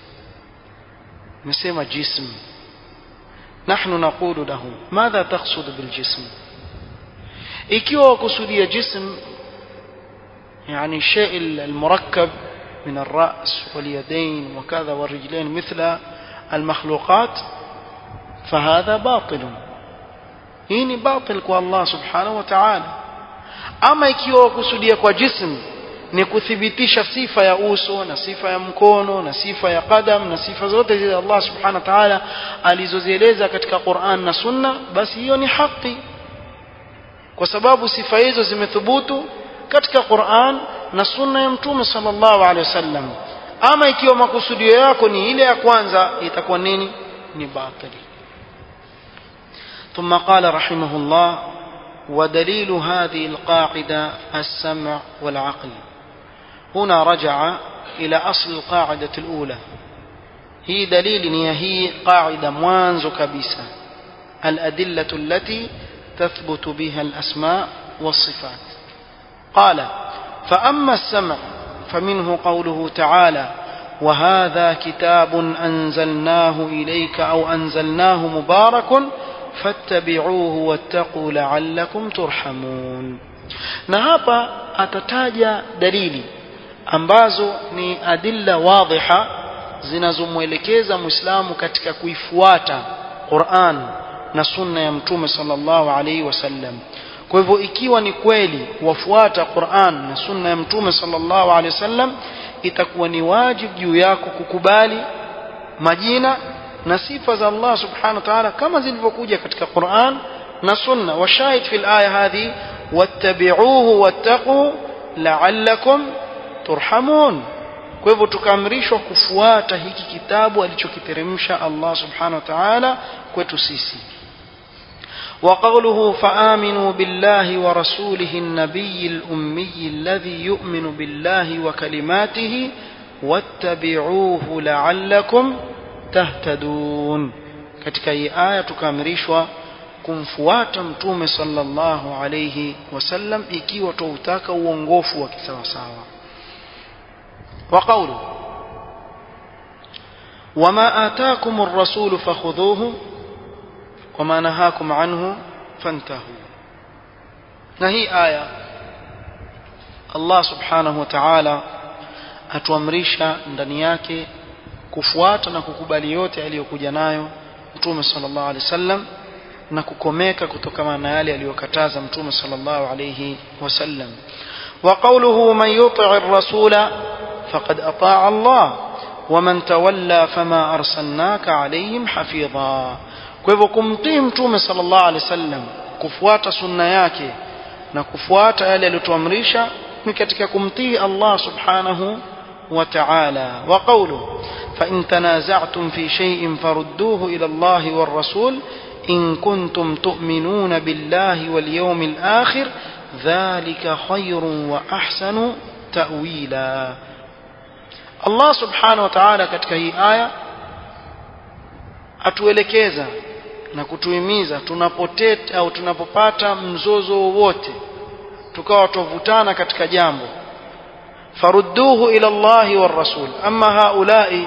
نسمى جسم نحن نقول له ماذا تقصد بالجسم ikiwa kusudia جسم يعني الشيء المركب من الرأس واليدين وكذا والرجلين مثل المخلوقات فهذا باطل hii ni batil kwa Allah subhanahu wa ta'ala ama ikiwa kusudia kwa jism ni kuthibitisha sifa ya uso na sifa ya mkono na sifa ya qadam na sifa zote zile Allah subhanahu wa ta'ala alizozieleza katika Qur'an na Sunna basi hiyo ni haki kwa sababu sifa hizo zimethubutu katika Qur'an na Sunna ya Mtume sallallahu alaihi wasallam ama ikiwa makusudio yako ni ile ya kwanza itakuwa nini ni batili ثم قال رحمه الله ودليل هذه القاعدة السمع والعقل هنا رجع إلى أصل القاعدة الأولى هي دليل هي قاعدة موانز كبيسة الأدلة التي تثبت بها الأسماء والصفات قال فأما السمع فمنه قوله تعالى وهذا كتاب أنزلناه إليك أو أنزلناه مبارك فاتبعوه واتقوا لعلكم ترحمون na hapa atataja dalili ambazo ni adilla wadhiha zinazomwelekeza muislamu katika kuifuata Qur'an na sunna ya mtume sallallahu alaihi wasallam kwa hivyo ikiwa ni kweli wafuata Qur'an na sunna ya mtume sallallahu alaihi wasallam itakuwa ni wajibu juu yako kukubali majina na sifa za Allah subhanahu wa ta'ala kama zilivyokuja katika Qur'an na sunna washahid fil aya hadhi wattabi'uhu wattaqu la'allakum turhamun kwa hivyo tukaamrishwa kufuata hiki kitabu alichokiteremsha Allah subhanahu wa ta'ala kwetu sisi وقوله فآمنوا بالله ورسوله النبي الأمي الذي يؤمن بالله وكلماته واتبعوه لعلكم تهتدون katika hii aya tukaamrishwa kumfuata mtume sallallahu alayhi wasallam ikiwa tuutaka uongofu wa kisawasawa wa qawlu wama ataakum ar-rasul fakhudhuhu wama nahakum anhu fantahu na hii aya Allah subhanahu wa ta'ala atuamrisha ndani yake kufuata na kukubali yote aliyokuja nayo mtume sallallahu alaihi wasallam na kukomeka kutokana na yale aliyokataza mtume sallallahu alayhi wasallam wa qawluhu man yuti' ar-rasula faqad ata'a Allah wa man tawalla fama arsalnaka alayhim hafidha kwa hivyo kumtii mtume sallallahu alayhi wasallam kufuata sunna yake na kufuata yale aliyotuamrisha ni katika kumtii Allah subhanahu wa ta'ala wa qawluhu fa in tanaza'tum fi shay'in farudduhu ila Allah war rasul إن كنتم تؤمنون بالله واليوم الآخر ذلك خير وأحسن تأويلا الله سبحانه وتعالى katika hii aya atuelekeza na kutuhimiza tunapoteta au tunapopata mzozo wowote tukawa tovutana katika jambo farudduhu ila Allahi war rasul amma haulai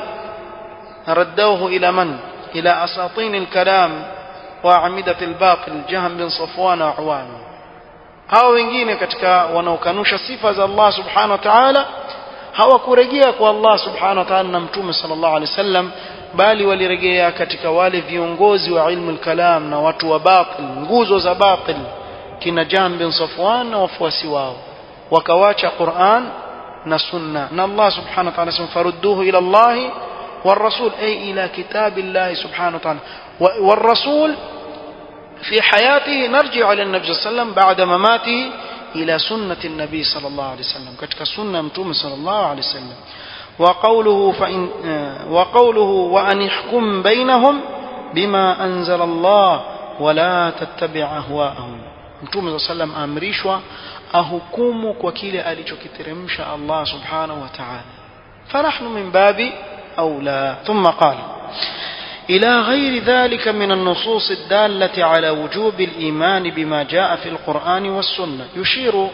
raddawhu ila man ila asatin alkalam وأعمدة الباطل جهم بن صفوان وعوانه hao wengine katika wanaokanusha sifa za Allah subhanahu wa ta'ala hawakurejea kwa Allah subhanahu wa ta'ala na mtume sallallahu alaihi wasallam bali walirejea katika wale viongozi wa ilmu al-kalam na watu wa batil nguzo za batil kina Jahm bin Safwan na wafuasi wao wakawacha Qur'an na sunna na Allah subhanahu wa ta'ala sema farudduhu ila Allah والرسول أي إلى كتاب الله سبحانه وتعالى والرسول في حياته نرجع إلى النبي صلى الله عليه وسلم بعد مماته إلى سنة النبي صلى الله عليه وسلم كتك سنة متوم صلى الله عليه وسلم وقوله فإن وقوله وأن يحكم بينهم بما أنزل الله ولا تتبع أهواءهم متوم صلى الله عليه وسلم أمريشوا أهكم وكيل أليشكترمش الله سبحانه وتعالى فنحن من باب أولى ثم قال إلى غير ذلك من النصوص الدالة على وجوب الإيمان بما جاء في القرآن والسنة يشير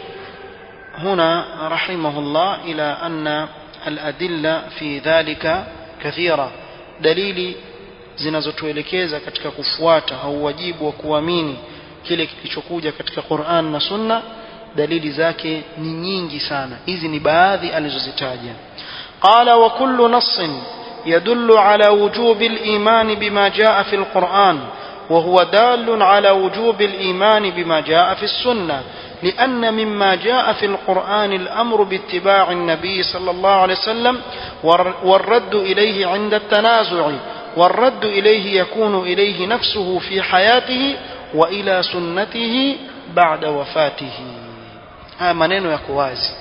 هنا رحمه الله إلى أن الأدلة في ذلك كثيرة دليل zinazotuelekeza katika kufuata au wajibu wa kuamini kile kilichokuja katika Qur'an na Sunna dalili zake ni nyingi sana hizi ni baadhi alizozitaja qala wa kullu nassin يدل على وجوب الإيمان بما جاء في القرآن وهو دال على وجوب الإيمان بما جاء في السنة لأن مما جاء في القرآن الأمر باتباع النبي صلى الله عليه وسلم والرد إليه عند التنازع والرد إليه يكون إليه نفسه في حياته وإلى سنته بعد وفاته هذا منين يكوازي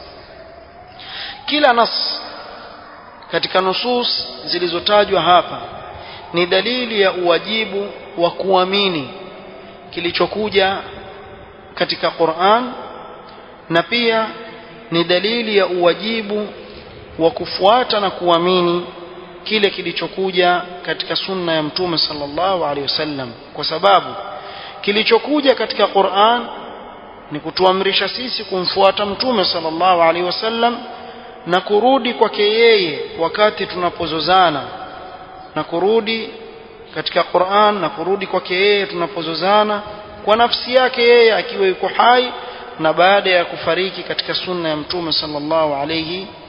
كلا نص katika nusus zilizotajwa hapa ni dalili ya uwajibu wa kuamini kilichokuja katika Qur'an na pia ni dalili ya uwajibu wa kufuata na kuamini kile kilichokuja katika sunna ya mtume sallallahu alaihi wasallam kwa sababu kilichokuja katika Qur'an ni kutuamrisha sisi kumfuata mtume sallallahu alaihi wasallam na kurudi kwake yeye wakati tunapozozana na kurudi katika Qur'an na kurudi kwake yeye tunapozozana kwa nafsi yake yeye akiwa yuko hai na baada ya kufariki katika sunna ya mtume sallallahu alayhi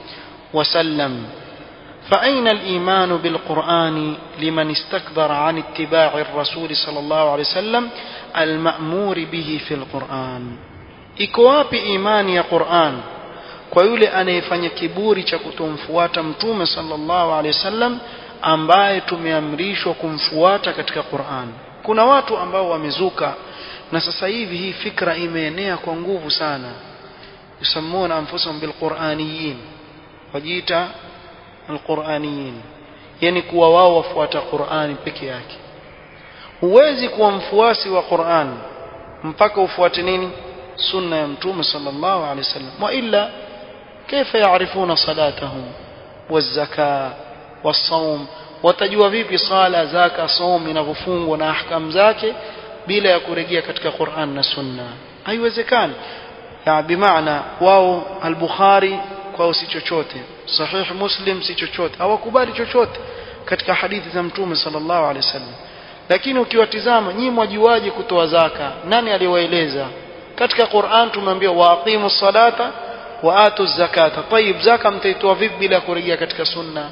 وسلم فأين الإيمان بالقرآن لمن استكبر عن اتباع الرسول صلى الله عليه وسلم المأمور به في القرآن iko wapi imani ya Qur'an kwa yule anayefanya kiburi cha kutomfuata mtume sallallahu alaihi wasallam ambaye tumeamrishwa kumfuata katika Qur'an kuna watu ambao wamezuka na sasa hivi hii fikra imeenea kwa nguvu sana yusammuna anfusahum bilquraniyin wajiita alquraniyin yani kuwa wao wafuata Qur'ani peke yake huwezi kuwa mfuasi wa Qur'an mpaka ufuate nini sunna ya mtume sallallahu alaihi wasallam wa illa kaifa yaarifuna salatahum wazaka wasawm watajua vipi sala zaka saum inavyofungwa na ahkam zake bila ya kurejea katika Qur'an na sunna haiwezekani ya bimaana wao al-Bukhari kwao si chochote sahih Muslim si chochote hawakubali chochote katika hadithi za mtume sallallahu alaihi wasallam lakini ukiwatizama nyinyi mwajuaje kutoa zaka nani aliwaeleza katika Qur'an tumeambia waaqimu salata wa atu zakata tayib zaka mtaitoa vipi bila kurejea katika sunna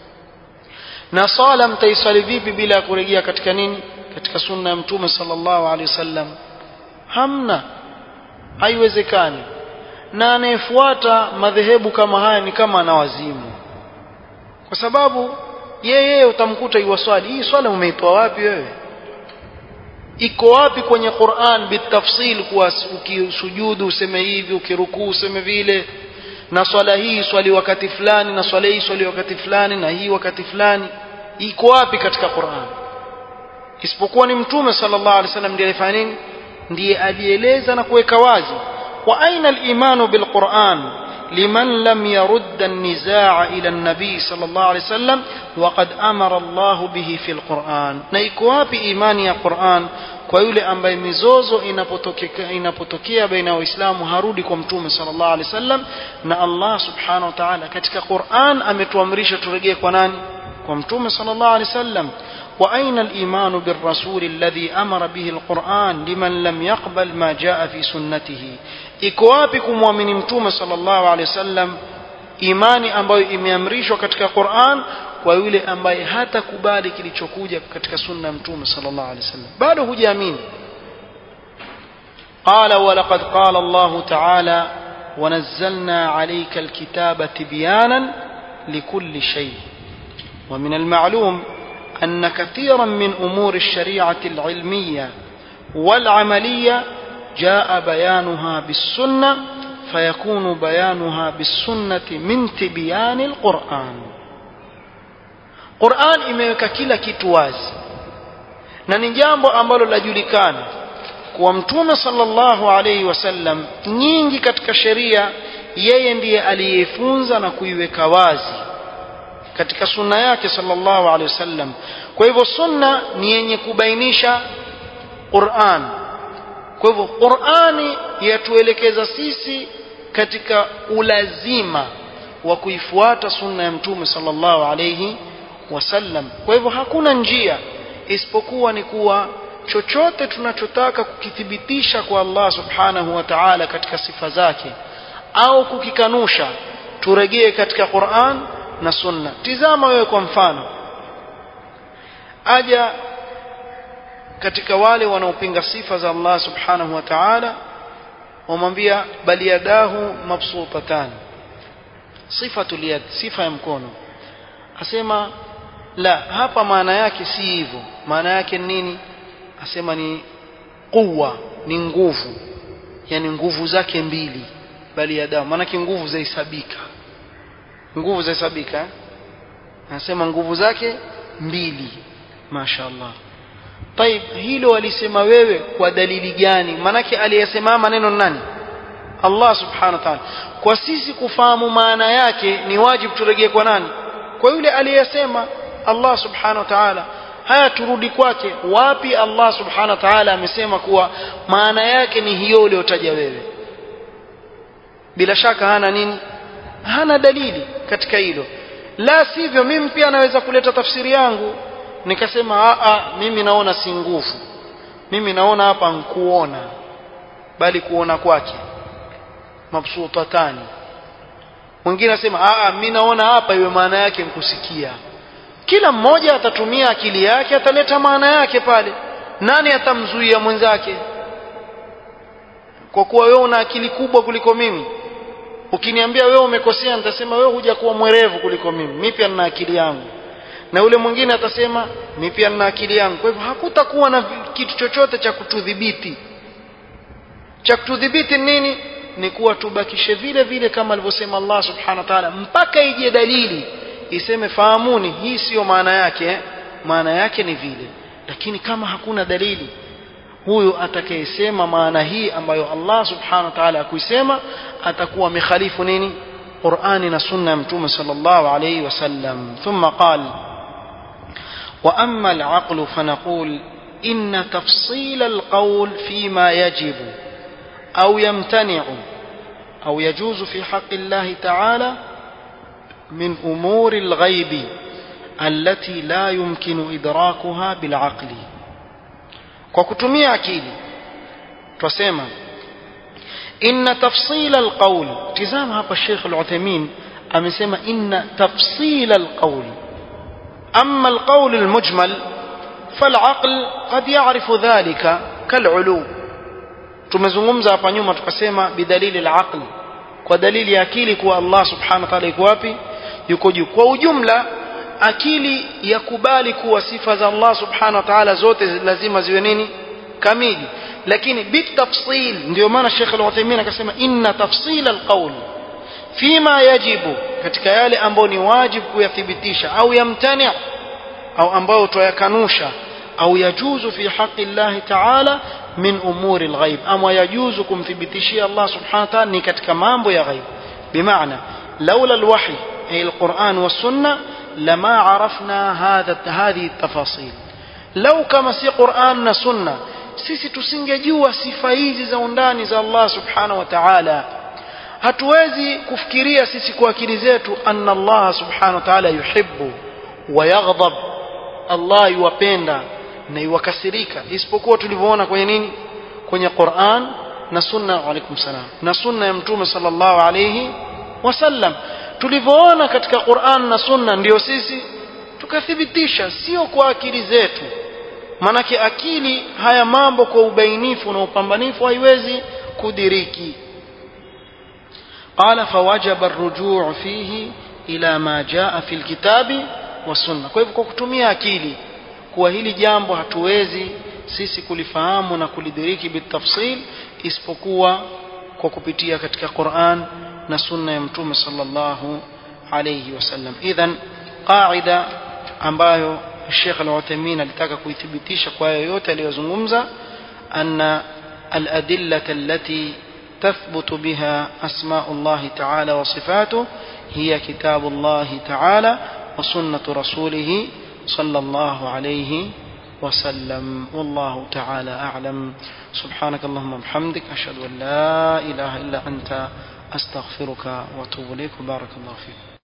na sala mtaisali vipi bila kurejea katika nini katika sunna ya mtume sallallahu alaihi wasallam hamna haiwezekani na anayefuata madhehebu kama haya ni kama anawazimu kwa sababu yeye utamkuta iwaswali hii swala umeitoa wapi wewe iko wapi kwenye Qur'an bitafsil kuwa ukisujudu useme hivi ukirukuu useme vile na swala hii swali wakati fulani na swala hii swali wakati fulani na hii wakati fulani iko wapi katika Qur'an isipokuwa ni mtume sallallahu alaihi wasallam ndiye alifanya nini ndiye alieleza na kuweka wazi wa aina al-imanu bil Qur'an liman lam yurd an-nizaa ila an-nabi sallallahu alaihi wasallam وقد أمر الله به في القرآن na iko wapi imani ya Qur'an kwa yule ambaye mizozo inapotokea inapotokea baina ya waislamu harudi kwa mtume sallallahu alaihi wasallam na Allah subhanahu wa ta'ala katika Qur'an ametuamrisha turejee kwa nani kwa mtume sallallahu alaihi wasallam وأين الإيمان بالرسول الذي أمر به القرآن لمن لم يقبل ما جاء في سنته إكوابكم ومن متوم صلى الله عليه وسلم imani ambayo imeamrishwa katika Qur'an kwa yule ambaye hatakubali kilichokuja katika sunna ya mtume sallallahu alaihi wasallam bado hujaamini قال ولقد قال الله تعالى ونزلنا عليك الكتاب تبيانا لكل شيء ومن المعلوم أن كثيرا من أمور الشريعة العلمية والعملية جاء بيانها بالسنة فيكون بيانها بالسنة من تبيان القرآن Qur'an imeweka kila kitu wazi na ni jambo ambalo lajulikana kuwa mtume sallallahu alaihi wasallam nyingi katika sheria yeye ndiye aliyefunza na kuiweka wazi katika sunna yake sallallahu alaihi wasallam kwa hivyo sunna ni yenye kubainisha Qur'an kwa hivyo Qur'ani yatuelekeza sisi katika ulazima wa kuifuata sunna ya mtume sallallahu alayhi wasallam kwa hivyo hakuna njia isipokuwa ni kuwa chochote tunachotaka kukithibitisha kwa Allah subhanahu wa ta'ala katika sifa zake au kukikanusha turejee katika Qur'an na sunna tizama wewe kwa mfano aja katika wale wanaopinga sifa za Allah subhanahu wa ta'ala wamwambia bali yadahu mabsutatan sifatul yad sifa ya mkono asema la hapa maana yake si hivyo maana yake nini asema ni quwa ni nguvu yani nguvu zake mbili bali yadahu maana nguvu zahesabika nguvu zahesabika eh? anasema nguvu zake mbili mashaallah طيب hilo walisema wewe kwa dalili gani manake aliyesema maneno nani Allah subhanahu wa ta'ala kwa sisi kufahamu maana yake ni wajibu turejee kwa nani kwa yule aliyesema Allah subhanahu wa ta'ala haya turudi kwake wapi Allah subhanahu wa ta'ala amesema kuwa maana yake ni hiyo uliyotaja wewe bila shaka hana nini hana dalili katika hilo la sivyo mimi pia naweza kuleta tafsiri yangu nikasema a a mimi naona si nguvu mimi naona hapa nkuona bali kuona kwake mabsutatani mwingine asema a mimi naona hapa iwe maana yake mkusikia kila mmoja atatumia akili yake ataleta maana yake pale nani atamzuia mwenzake kwa kuwa wewe una akili kubwa kuliko mimi ukiniambia wewe umekosea nitasema wewe huja kuwa mwerevu kuliko mimi mimi pia nina akili yangu na yule mwingine atasema mimi pia nina akili yangu kwa hivyo hakutakuwa na kitu chochote cha kutudhibiti cha kutudhibiti nini ni kuwa tubakishe vile vile kama alivyosema Allah subhanahu wa ta'ala mpaka ije dalili iseme fahamuni hii siyo maana yake maana yake ni vile lakini kama hakuna dalili huyu atakayesema maana hii ambayo Allah subhanahu wa ta'ala akuisema atakuwa mikhalifu nini Qur'ani na sunna ya mtume sallallahu alayhi wasallam thumma qala wa amma al-aql fanaqul inna tafsil al-qawl fima yajibu أو يمتنع أو يجوز في حق الله تعالى من أمور الغيب التي لا يمكن إدراكها بالعقل وكتمي أكيد تسمى إن تفصيل القول تزام هذا الشيخ العثيمين أم يسمى إن تفصيل القول أما القول المجمل فالعقل قد يعرف ذلك كالعلو tumezungumza hapa nyuma tukasema bidalili al-aql kwa dalili ya akili kuwa Allah subhanahu wa ta'ala yuko wapi yuko juu kwa ujumla akili yakubali kuwa sifa za Allah subhanahu wa ta'ala zote lazima ziwe nini kamili lakini bitafsil ndio maana Sheikh Al-Uthaymeen akasema inna tafsil al-qawl fima yajibu katika yale ambayo ni wajibu kuyathibitisha au yamtani au ambayo tuyakanusha au yajuzu fi haqi Allah ta'ala min umuri alghaib ama yajuzu kumthibitishia Allah subhanahu wa ta'ala ni katika mambo ya ghaib bimaana laula alwahy ay alquran was-sunnah lama arafna hadha hadhihi tafasil lau kama si Qur'an na sunna sisi tusingejua sifa hizi za undani za Allah subhanahu wa ta'ala hatuwezi kufikiria sisi kwa akili zetu anna Allah subhanahu wa ta'ala yuhibbu wa yaghdab Allah yuwapenda na iwakasirika isipokuwa tulivyoona kwenye nini kwenye Qur'an na sunna alaikum salam na sunna ya mtume sallallahu alayhi wasallam tulivyoona katika Qur'an na sunna ndio sisi tukathibitisha sio kwa akili zetu manake akili haya mambo kwa ubainifu na upambanifu haiwezi kudiriki قال فوجب الرجوع فيه إلى ما جاء في الكتاب والسنة kwa hivyo kwa kutumia akili kuwa hili jambo hatuwezi sisi kulifahamu na kulidiriki bitafsil isipokuwa kwa kupitia katika Qur'an na sunna ya mtume sallallahu alayhi wasallam idhan qaida ambayo Sheikh Al-Uthaymeen alitaka kuithibitisha kwa yoyote aliyozungumza anna al-adillata allati تثبت بها أسماء الله تعالى وصفاته هي كتاب الله تعالى وسنة رسوله صلى الله عليه وسلم والله تعالى أعلم سبحانك اللهم وبحمدك أشهد أن لا إله إلا أنت أستغفرك وأتوب إليك وبارك الله فيك